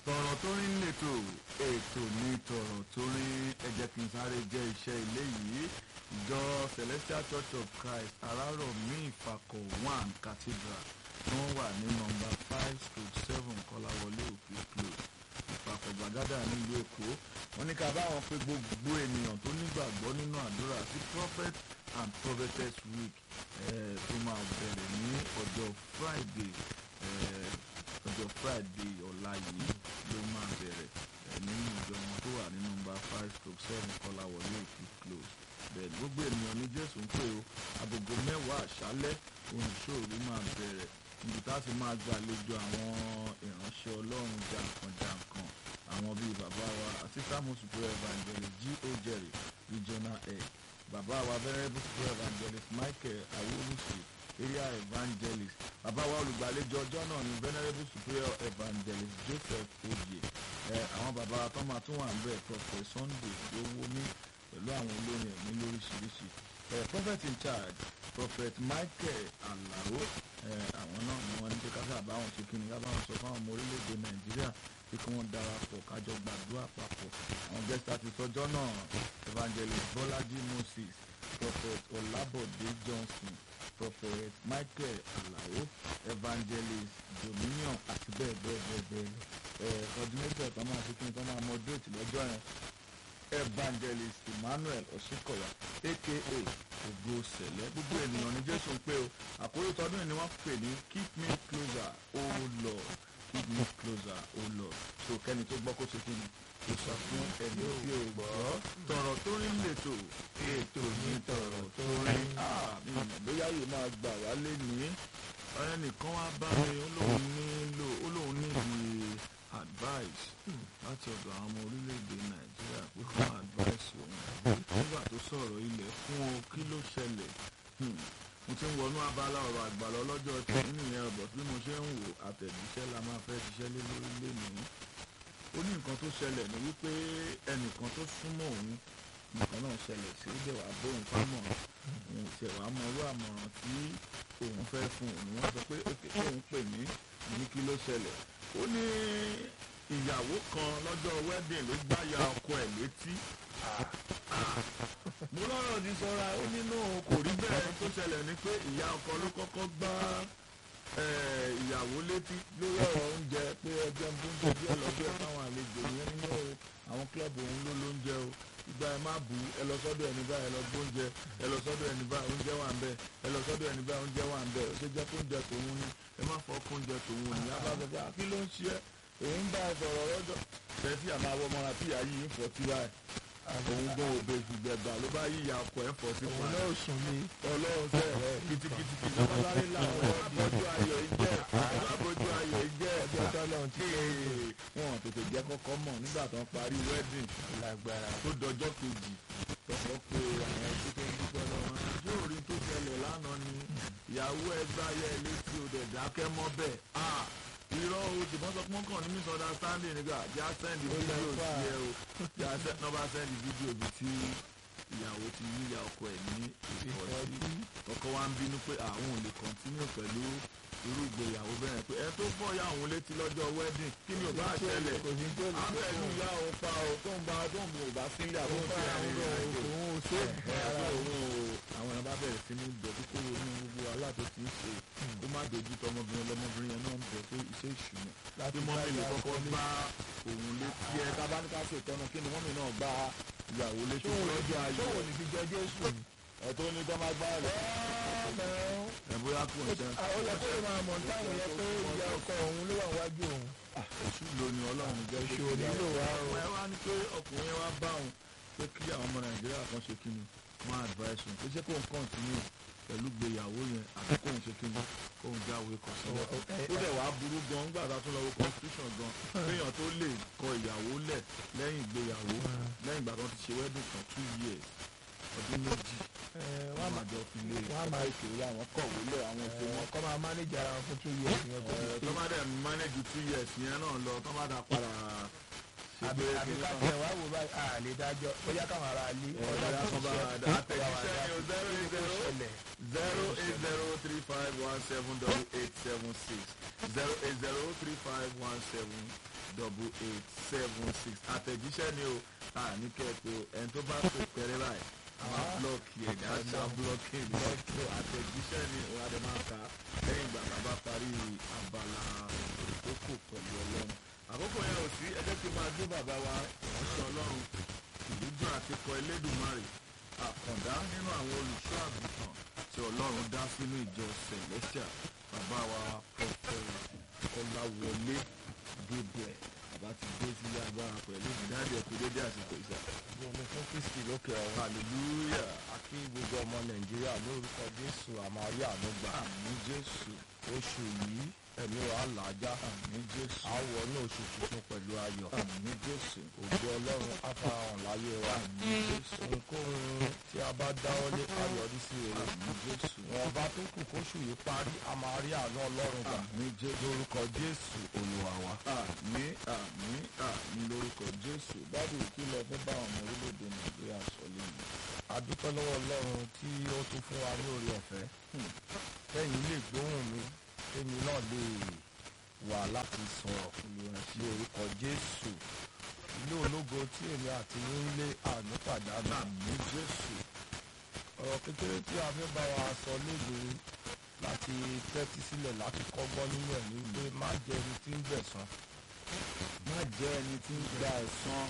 tọ̀rọ̀ tó rí lètò ètò ní tọ̀rọ̀ tó rí ẹ jẹ́ kí n sáré jẹ́ iṣẹ́ ilé yìí ìjọ celestial church of christ arárọ̀mí ìfàkọ̀ one cathedral tí wọ́n wà ní nọmba five stroke seven kọ́láwọlé òkè close ìfàkọ̀ gbàgádà nílùú èkó wọ́n ní ká báwọn pé gbogbo ènìyàn tó nígbàgbọ́ nínú àdúrà sí prophet and prophetess week eh, tó máa bẹ̀rẹ̀ ní ọjọ́ friday eh, ọjọ́ friday ọ̀la yìí ló máa bẹ̀rẹ̀ eh, nínú ìjọ wọn tó wà ní nọmba five stroke seven kọ́láwọlé òkè close bẹ́ẹ̀ gbogbo ènìyàn ní jésù ń pè ó agogo mẹ́wàá àṣálẹ́ oníṣòro máa bẹ̀rẹ̀ níbi tá a ti máa gbàlejò àwọn ìránṣẹ́ ọlọ́run jàǹkànjàǹkàn àwọn bíi bàbá wa assistant superior evangelist g o jerry regional head bàbá wa venerable superior evangelist michael awolusi area evangelist bàbá wa olùgbàlejò ọjọ́ náà ni venerable superior evangelist joseph oye ẹ àwọn bàbá wa tó máa tún wà ń bẹ̀ prophet sunday owó ní pẹ̀lú àwọn olórin ẹ̀mí lóríṣiríṣi ẹ prophet in charge prophet michael alaro ẹ àwọn náà ni wọ́n ní pé káfíà báwọn ṣe kíni ká báwọn sọ fáwọn ọmọ orílẹ̀-èdè nàìjíríà pé kí wọ́n darapọ̀ kájọ gbàdúrà papọ̀ àwọn guest artist ọjọ́ náà evangelist bọ́lájí moses prophet ọlábọ̀dé johnson prophet michael alao evangelist dominion àti bẹ́ẹ̀ bẹ́ẹ̀ bẹ́ẹ̀ bẹ́ẹ̀ lọ ẹ coordinator tó máa ṣe kíni tó máa moderate lọ́jọ́ yẹn evangelist emmanuel osikoya aka ògo sẹlẹ gbogbo ènìyàn ní jésù ń pè ó àkórí tọdún yìí ni wọn pè ní keep me closer oh lord keep me closer oh lord so kẹ́ni tó gbọ́ kó ṣe kí ni kò sọ fún ẹni tí ò gbọ́ tọ̀rọ̀ tó rí lètò ètò ní tọ̀rọ̀ tó rí mi ò mọ̀ bóyá yìí máa gbà wá lé ní ẹnìkan wá bá mi ó lóun nílò ó lóun níbi advice láti ọ̀dọ̀ àwọn ọmọ orílẹ̀-èdè nàìjíríà pé kí wọ́n advice òun nígbà tó sọ̀rọ̀ ilẹ̀ fún o kí ló ṣẹlẹ̀ mo ti ń wọnú abala ọ̀rọ̀ àgbàlọ́ lọ́jọ́ tí nìyẹn ọ̀bọ̀ bí mo ṣe ń wò àtẹ̀jíṣẹ́ la máa fẹ́ ṣiṣẹ́ lé lórí lẹ́nu ó ní nǹkan tó ṣẹlẹ̀ ní wípé ẹnìkan tó súnmọ́ òun nǹkan náà ṣẹlẹ̀ sí ó dẹ̀ wá bóun fámọ̀ òun ò tiẹ̀ wá mọ irú àmọ̀ràn tí òun fẹ́ fún òun wọ́n sọ pé òkè tóun pè mí ní kí ló ṣẹlẹ̀ ó ní ìyàwó kan lọ́jọ́ wedding ló gbáya ọkọ ẹ̀ létí mo lọ́rọ̀ ti sọ́ra ó nínú kò rí bẹ́ẹ̀ tó ṣẹlẹ̀ ni pé ìyá ọkọ ló kọ́kọ́ gbá ìyàwó létí lórí ọ̀rọ̀ oúnjẹ pé ẹjẹ́ ń bú oúnjẹ díẹ̀ lọ́jọ́ fáwọn àlejò yẹn nínú àwọn kílọ̀bù òun ló lóúnjẹ o ìgbà ẹ má bù ẹ lọ sọ́dọ̀ ẹni báyìí ẹ lọ gbóúnjẹ ẹ lọ sọ́dọ̀ ẹni báyìí oúnjẹ wà ń bẹ ẹ lọ sọ́dọ̀ ẹni báyìí oúnjẹ wà ń bẹ ó ṣe jẹ́ kó oúnjẹ tòun ni ẹ má fọ kó oúnjẹ tòun ni abájọba kí ló ń ṣe ẹ òun bá ẹ sọ̀rọ̀ lọ́jọ́ bẹ́ẹ̀ tí àmọ́ àwọn ọmọ àti ìyá yìí ń fọ́ tí báyìí òun gan òbè ìgbẹ̀gbà ló bá yíya ọkọ̀ ẹ̀ fọ́ sí fún òun náà sùn ní. ọlọ́run fẹ́ kìtìkìtì ìjọba sáré làwọn abọ́jú ayọ̀ ìjẹ́ abọ́jú ayọ̀ ìjẹ́ ọjọ́ tọ́lọ́run tí wọn tètè jẹ́ kọ́kọ́ mọ̀ nígbà tó ń parí wedding lágbára. tó dọjọ́ kejì tọkọ pé àwọn ẹbí tó ń dúpẹ́ lọ́wọ́ yóò rí tó ṣẹlẹ̀ lánàá ni ìyàwó ẹgbẹ́ ayé létí òde dákẹ́ mọ́ bẹ́ẹ̀ irọ́ o ṣùgbọ́n sọ pọ́n kàn ní misunderstanding nígbà já send video sí ẹ o já nọ́mbà send video bi tí ìyàwó ti yíya ọkọ ẹ̀ ní ìfọ̀sí ọkọ wa ń bínú pé àwọn ò lè continue pẹ̀lú irú ìgbéyàwó bẹ́ẹ̀ pé ẹ tó fọ́ ya òun létí lọ́jọ́ wedding kí ni ò bá ṣẹlẹ̀ kò ní tó lè abẹ́ ìlú ìyá òun pa o tó ń ba tó ń bu ò bá sílẹ̀ àbó ń fi àwọn èèyàn àjò òun ò ṣe ara òun o àwọn èèyàn bá bẹ̀rẹ̀ sí ní bẹ̀ kí kó ronú gbogbo wàhálà tó ti ń ṣe kó má dojú tọ ọmọbìnrin ọlọmọbìnrin yẹn náà ń bẹ̀ pé iṣẹ́ ìṣúná láti bí bá mọ́mí lè ìyàwó kọ́kọ́ ní. gbá òun létí ẹ tá a bá ní ká ṣètọ́nà kí ni mọ́mí náà gbá ìyàwó létí ṣòwò lọ́jọ́ ayọ̀ ṣòwò ní fi jẹ jésù ni. ẹ̀ tó ní tọ́ máa gbá rẹ̀ ẹ̀ bóyá kò ń ṣe àwọn ọlọ́pàá máa mọ̀ táwọn yẹ pé ìyá ọkọ òun ló wà wájú òun. èṣù ló ní ọlọ́run jẹ́ Èṣù ò nílò wa o. ẹ wá ní pé ọkùnrin yẹn wá bá òun pé kí àwọn ọmọ nàìjíríà kan ṣe kí ni wọ́n advice òun pé ṣé kóun continue pẹ̀lú gbéyàwó yẹn àti kóun ṣe kí ni kóun jáwé kọ sílẹ̀ Ọ- ọ- ó dẹ̀ wá burú gan nígbà tá a tún lọ wo constitution gan kéèyàn tó lè kọ ìyàwó lẹ̀ lẹ́yìn ìgbéyàwó lẹ́yìn ìgbà tó ti ṣe wedding kan two years ọdún méjì Ẹ, wọ́n wọ́n á máa jọ fi lé wọ́n á máa ìkéré àwọn kọ̀wé lẹ̀ àwọn òfin wọn máa kọ́ máa mánéjì ara wọn fún two years yẹn kó tó tó bá dẹ̀ manage two years yẹn náà lọ tó bá dà padà àbí pé àbí kí ká ni tẹ̀ wá wò báyìí à lè dájọ́ bóyá káwọn ará ilé ọ̀dà kan bá àtẹ̀jíṣẹ́ ni o zero eight zero ṣẹlẹ̀ zero eight zero three five one seven double eight seven six zero eight zero three five one seven double eight seven six àtẹ̀jíṣẹ́ ni o àní kẹ́ẹ̀pẹ́ ẹni tó bá pè pẹ́rẹ́ báyìí àwọn blọọkì ẹ̀ ní àṣà blọọkì ní àtẹ̀jíṣẹ́ ni o adé máa ka lẹ́yìn ìgbà tá a bá parí abala ìkókò pẹ̀lú ọlọ́run àkókò yẹn ò sí ẹ jẹ́ kí n máa gbé bàbá wa ìránṣẹ́ ọlọ́run ìdúdún àti kọ elédùnmarè àkàndá nínú àwọn olùṣọ́ àgùntàn tí ọlọ́run dá sínú ìjọ celestial bàbá wa prophet ọláwọlé gabriel bàbá ti dé sílé agbára pẹ̀lú ìdájọ́ ẹ̀kú dédé àsìkò ìṣà gbogbo fún kristi lókè ọ̀run hallelujah àti gbogbo ọmọ nàìjíríà lórúkọ jésù àmàrí ànúgbà àmì jésù oṣù yìí ẹ̀mí wa làájá àmì jésù àwọ̀ ní oṣù tuntun pẹ̀lú ayọ̀ àmì jésù ògo ọlọ́run afárahàn láyé wa àmì jésù ohunkóhun tí a bá dáwọ́lé ká yọrí sí rere àmì jésù wọn bá tó kù kóṣù yìí parí a máa rí àánú ọlọ́run gbà àmì jésù lórúkọ jésù olúwa wa. àmì àmì àmì lórúkọ jésù bábí kí lọ fẹ́ bá àwọn ọmọ orílẹ̀-èdè nàìjíríà sọ lẹ́yìn. a dúpẹ́ lọ́wọ́ ọlọ́run tí ó tún fún wa ní oore ọ̀fẹ́ Hmm. kẹ́yìn lè gbóhùn mi kémi náà lè wà láti sọ̀rọ̀ olúwa ṣe ní orúkọ jésù ilé ológo tí èmi àti yín ń lé àánú pàdánù àmì jésù ọ̀rọ̀ kékeré tí a fẹ́ bá wa sọ léde láti tẹ́tí sílẹ̀ láti kọ́gbọ́n nínú ẹ̀ ní pé má jẹ́ ẹni tí ń gbẹ̀san má jẹ́ ẹni tí ń gba ẹ̀san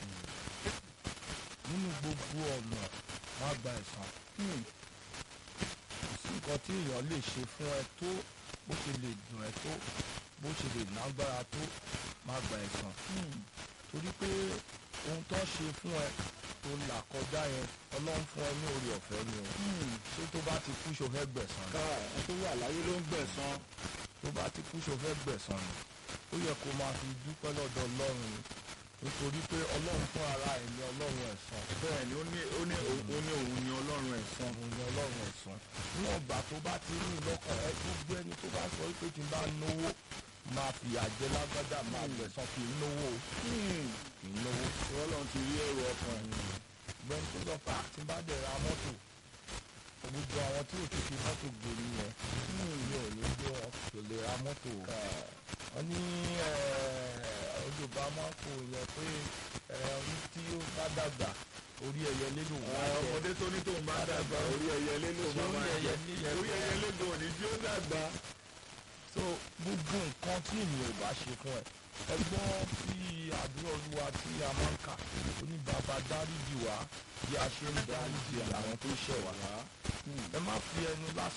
nínú gbogbo ọ̀nà má gba ẹ̀san Hmm. kò sí nǹkan tí èèyàn lè ṣe fún ẹ tó bó ṣe lè dùn ẹ tó bó ṣe lè lágbára tó má gba ẹ̀san Hmm. torí pé ohun tó ṣe fún ẹ tó là kọjá yẹn ọlọ́run fún ẹ ní oore ọ̀fẹ́ ni o Hmm. ṣé tó bá ti kú ṣo fẹ́ gbẹ̀san ni ká ẹ tó wà láyé ló ń gbẹ̀san tó bá ti kú ṣo fẹ́ gbẹ̀san ni ó yẹ kó máa fi dúpẹ́ lọ́dọ̀ ọlọ́run ni nítorí pé ọlọ́run fún ara ẹ̀ ní ọlọ́run ẹ̀san bẹ́ẹ̀ ni ó ní ó ní òun ó ní òun ni ọlọ́run ẹ̀san òun ni ọlọ́run ẹ̀san níwọ̀n ìgbà tó bá ti ní lọ́kàn ẹ gbogbo ẹni tó bá sọ pé tí n bá náwó máa fìyà jẹ lágbádá máa gbẹ̀san kì í náwó o, Hmm. kì í náwó. ọlọ́run ti rí èrò ọkàn ẹ̀ gbẹ̀ni tó sọ pé àti bá dẹ̀ ra mọ́tò gbogbo àwọn tí ò ti fi mọ́tò gbòòrò yẹn mi ò ní gbé wọn kò lè ra mọ́tò o. wọ́n ní olùbá máa ń kó yẹn pé orí tí ó bá dàgbà orí ẹyẹ lélo wà á jẹ ọmọdé tó ní tóun bá dàgbà orí ẹyẹ lélò Ṣé orí ẹyẹ ní yẹn orí ẹyẹ lélò òní tí ó dàgbà so gbogbo nǹkan tí ènìyàn ò bá ṣe fún ẹ ẹgbọ́n tí àdúrà olúwa tí a máa ń kà ó ní bàbá dáríjì wá bí a ṣe ń dáríjì àwọn tó ṣẹ̀ wá ẹ má fi ẹnu lásán.